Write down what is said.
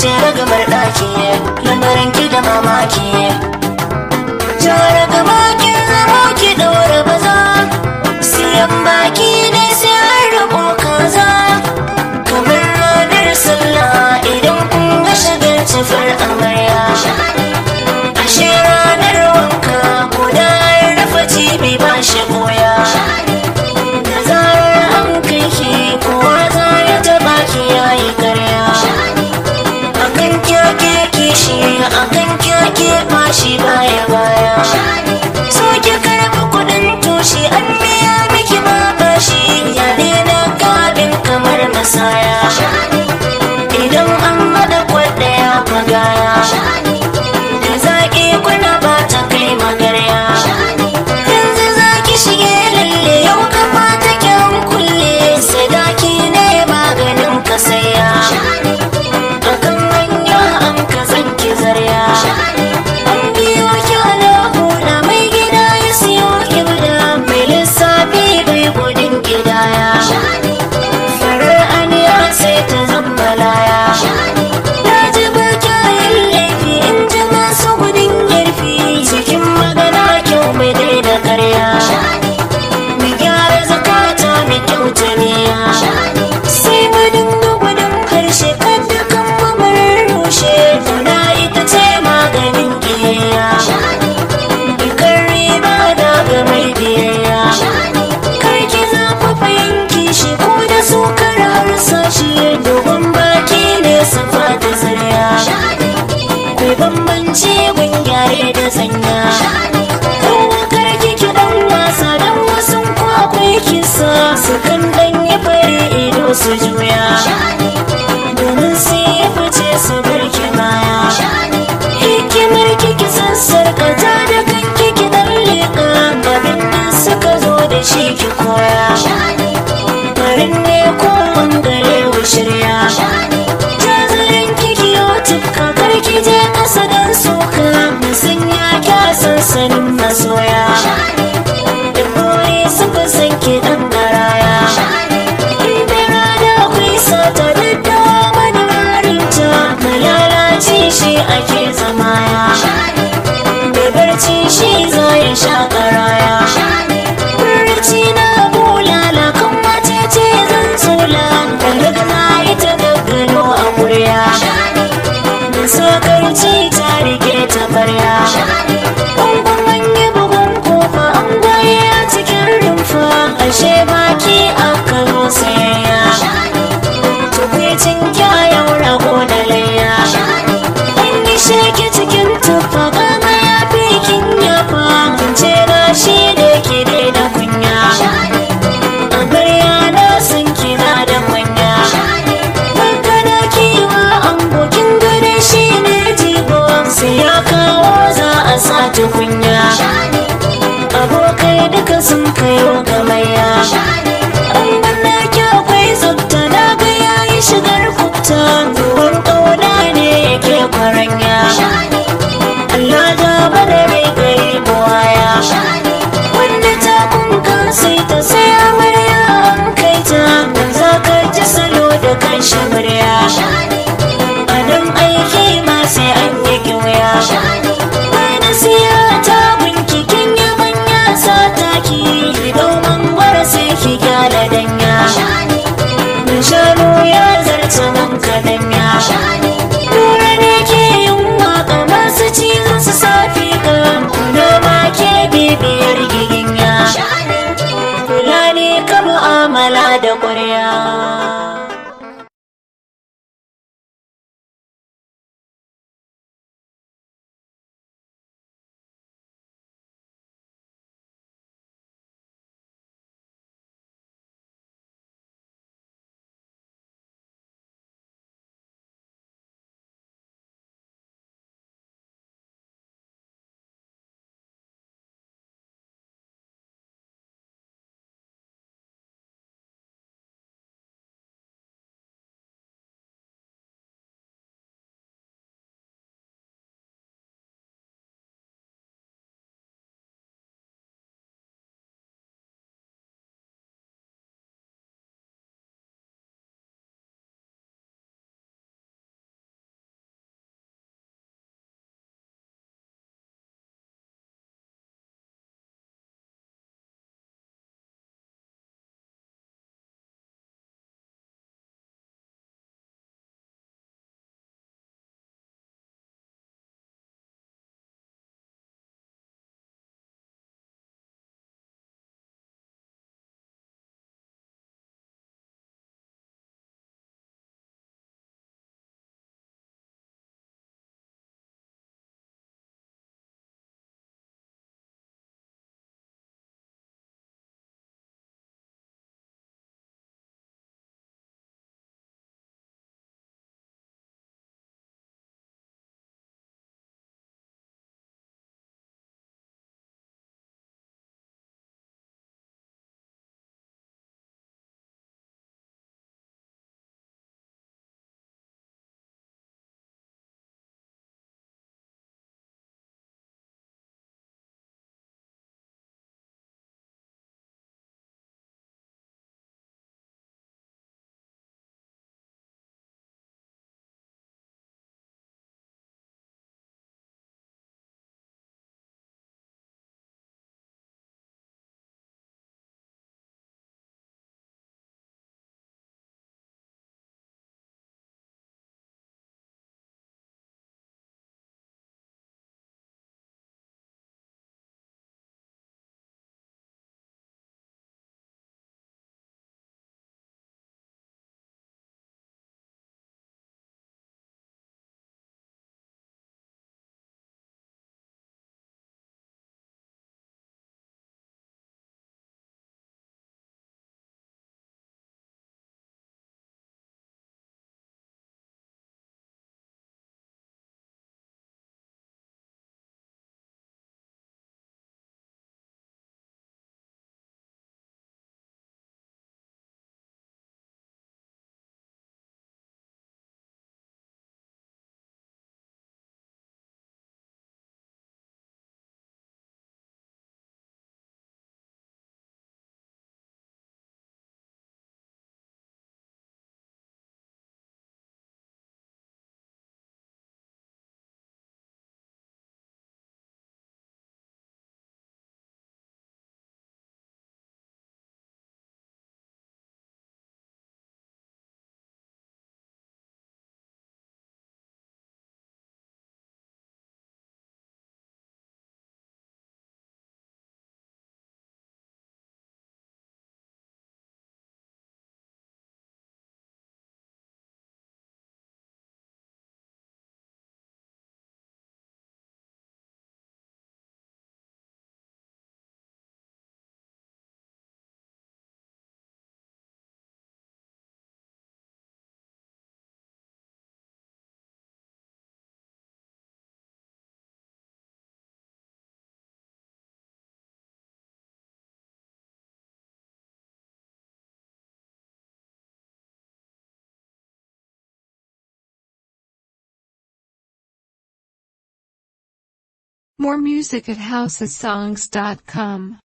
ce ragamar ɗaki lamarin ki da mamaki jara gaba ki zama ki ɗaura baza siyan baki ne sai an rabo kaza kamar ranar sallah idan kun ga shagar cifar amarya ashe ranar wanka guda rufe cibi ba shi goya da zarar an kai ki kowa za ya taɓa ki yayi karya akan kyake kishi akan kyake fashi baya baya so ki karɓi kuɗin tushe an biya miki ma bashi ya daina kabin kamar masaya idan an haɗa kwaɗaya magaya da zaƙi kuna ba ta kai magarya yanzu za ki shige lalle yau kafa ta kyan kulle sadaki ne maganin kasaya akan hanya an ka zanki zarya an biyo ki ala hula mai gida ya siyo ibda mai lissafi bai gudun gidaya farar aniya sai ta zama laya na ji ba kyayin laifi in ji masu gudun yarfi cikin magana kyau mai daida karya mu gyara zakata mai kyauta niya sai mu dinga gudun harshe kada kan mamarin rushe tuna ita ce maganin kiyayya dukkan riba daga mai biyayya kar ki zafafa yanki shi ko da su kara harsashi dogon baki ne safa da zarya kai bambanci gun gyare da sanya kar ki ki dan wasa dan wasu ko akwai kisa su kan dan yi fari ido su juya domin sai ya fice su barki baya hikimar kiki sassarka ta da kanki ki dan leƙa abin da suka zo da shi ki koya farin ne ko wangare wa shirya jazarin kiki yau tufka karki je ƙasa dan soka musanya kya sansanin masoya da buri suka san ki dan garaya Ibera da akwai sata da dama da marinta malalaci shi ake zamaya mai barci shi za ya sha karaya barci na bulala kan mace ce zan tsula daga na ita gaggano a murya da sakarci ta rike ta barya Bangon an yi bugun kofa an goye a cikin rumfa ashe baki aka zo sayayya tukwicin kyayau rago da layya an yi sheke cikin tufa kama ya fi kin yafa ce na shi da ke da kunya amarya na sun kina da kunya Magana kiwa an gokin gane shi ne jigo sai ya kawo za a sa tukunya abokai duka sun kayo gamayya an banna ki akwai tsafta na ga yayi shigar kubta ruwan ƙauna ne yake kwaranya Allah da bada rai gari buwaya wanda ta kunka sai ta sai amarya an kai ta dan za ka ji salo da kan murya a nan aiki ma sai an yi kyauya wani siya ta gunki kin yi manya sa taki domin gwara sai ki gyara danya da shanu ya zarta nan kadanya Lura ne ke yin waka masu cizon su safi ka kuna ma ke bibiyar giginya Fulani ka mu'amala da ƙwarya More music at housesongs.com.